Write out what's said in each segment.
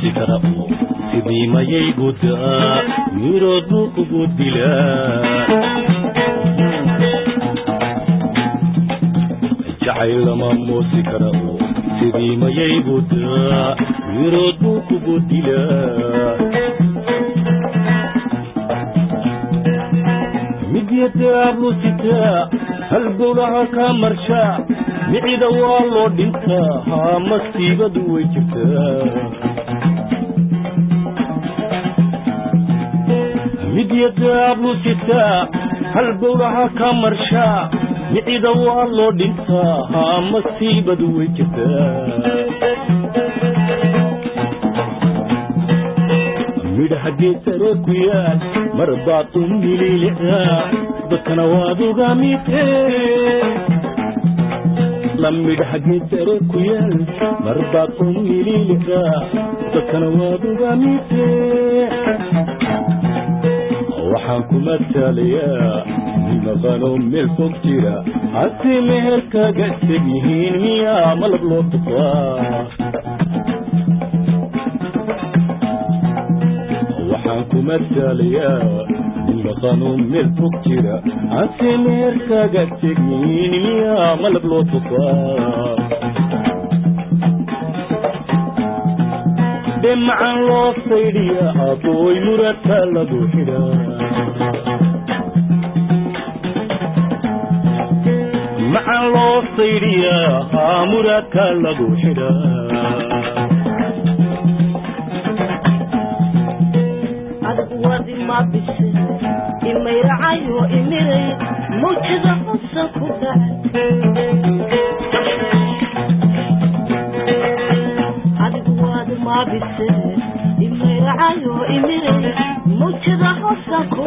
moosi kara oo sidii mayay gudaa mirood buu kugu dilaa jacayl lama moosi kara oo sidii mayay gudaa mirood buu kugu dilaa midyadaablu sitaa halbowlaha kaa marshaa micida waa loo dhintaa haa masiibadu way jirtaa midyadaablu sitaa halbowlaha kaa marshaa micida waa loo dhintaa haa masiibadu way jirtaa midhaha geesare ku yaal mar baad u mililicdaa dadkana waad uga midee la midhaha geesare ku yaal mar baad u mililicdaa dadkana waad uga midee waxaan ku matalayaa nimaqano meel fog jira hase meherkaaga teg yihiin miyaa malab loo tufaa waxaan ku matalayaa nimaqano meel fog jira hase meherkaaga teg yihiin miyaa malab loo tufaa dhemacan loo saydhiya abooy muradka lagu xidhaa macan loo saydhiyaa haa muradka lagu xidhaa adigu waad ima bise imayracayo imiray mawjada xusan ku dhacay adigu waad ima bise imayracayo imiray mawjada xusan ku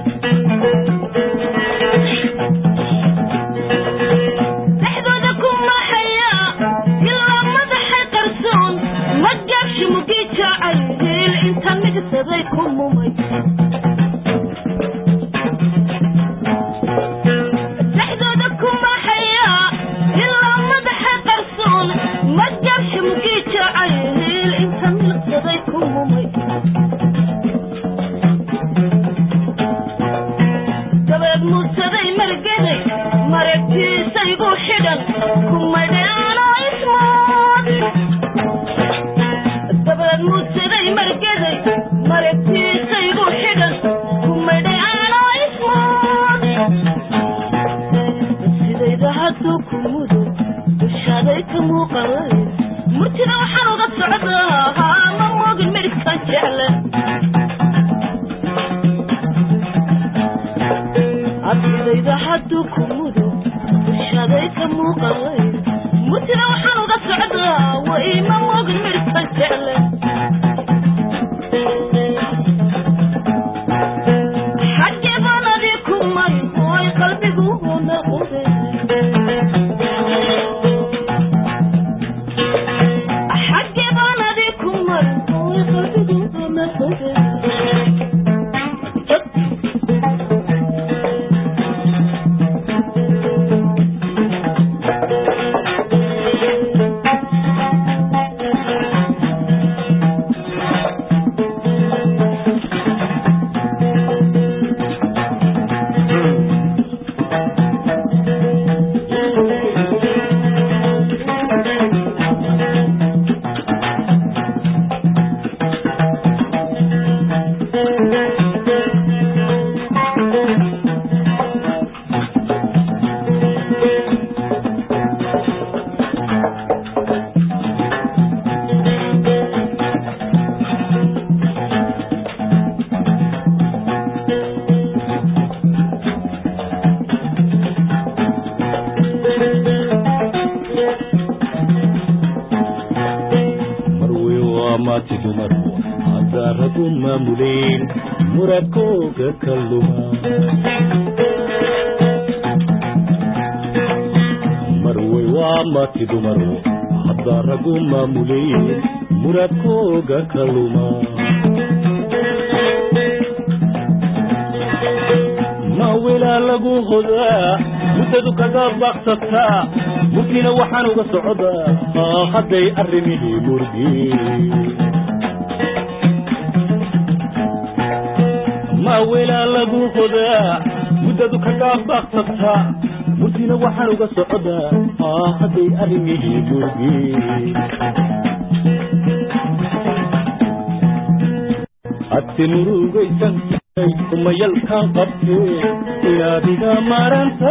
dhacay dhexdooda ku maxaya ilaa madaxay qarsoon ma gaabshi mugii jaacay hiil inta migsaday ku mumay dhexdooda ku maxaya ilaa madaxay qarsoon ma gaabshi mugii jaacay hiil inta migsaday ku mumay dabeed muudsaday margeday maragtiisaygu xidhan kumadheano ismood dabeed muudsaday margeday maragtiisaygu xidhan kumadheano ismood sidayda hadduu ku mudo dushaaday ka muuqalay murtida waxaan uga socdaa haa ma moogin midhkan jecle absidayda hadduu ku mudo dushaaday ka muuqalay murtida waxaan uga socdaa wa ima moogin midhkan jecle xaggee baan adii ku mari ooy qalbigu naqude xaggee baan adii ku mari ooy qalbigu naqude marwey waa maati dumarku haddaa ragu maamuleen muradkooga ka luma marwey waa maati dumaru haddaa ragu maamuleen muradkooga ka luma mawilaa lagu hodaa muddadu kaga baaqsataa murtiina waxaan uga socdaa haa hadday arrimihii murgi maawelaa lagu qodaa muddadu ka gaabbaaqsataa murtina waxaan uga socdaa aa hadday arrimihii murgi hadse murugaysantay kumayalkaan qabtee inaadiga maaranta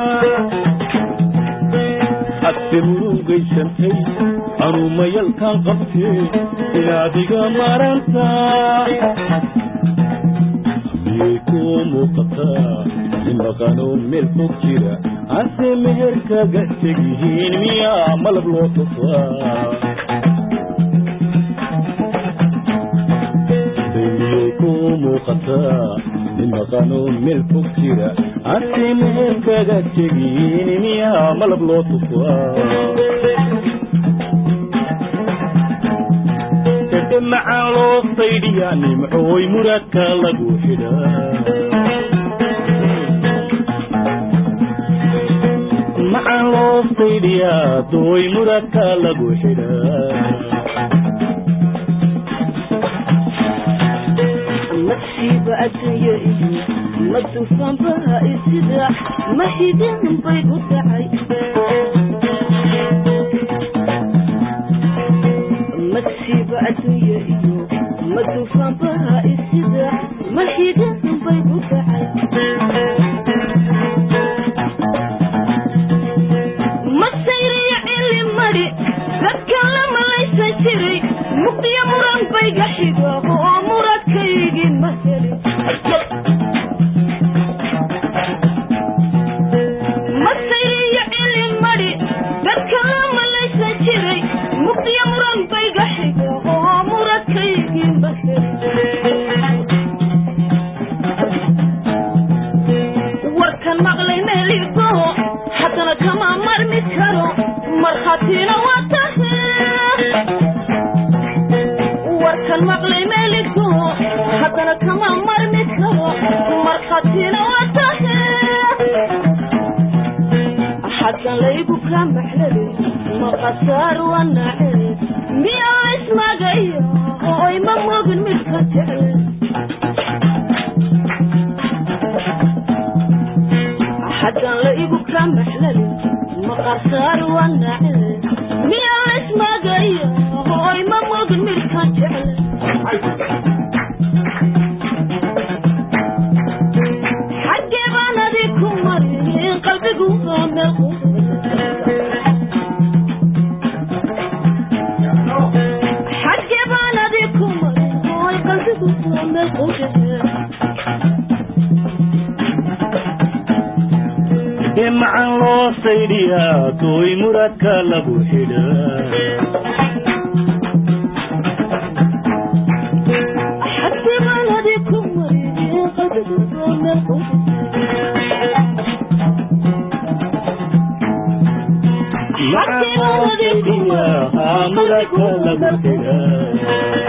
hadse murugaysantay anuumayalkaan qabtee inaadiga maaranta miyay kuu muuqataa nin maqanoo meel fog jira hase meherkaga tegyihiin miyaa malab loo tusaa miyay kuu muuqataa nin maqanoo meel fog jira hase meherkaga tegyihiin miyaa malab loo tusaa macaan loo saydhiyaa nimcooy muradka lagu xidhaa macaan loo saydhiyaa dooy muradka lagu xidhaa masiiba adduunye iyo madufanbaha isida mahidin bay ku dhacay masiiba adduunye iyo madufanbaha isida mahidin bay ku dhacay masayriyo cili mari dadka la malaysan jiray muqdiyo muran bayga xigo oo muradkaygii ma helin masayriyo cili mari dadka la malaysan jiray muqdiyo muran bayga xigo oo muradkaygii ma helin warkan maqlay meeligo haddana kama marmi karo markhaatina waa tahe warkan maqlay meeligo haddana kama marmi karo markhaatina waa tahe xaggan laygu ka maxlade maqasaar wanace miya ismagayo oy ma mogin midka jecle xaggan laygu ka maxlade maqasaar wanace miya ismagayo oy ma mogin midka jecle xaggee baan adi ku marin qalbigu waa meel xaggee baan adi ku marin oy qalbigu waa meel qudahe dee macaan loo saydhiyaa dooy muradka lagu xidhaa macaan loo saydhiyaa muradka lagu xidhaa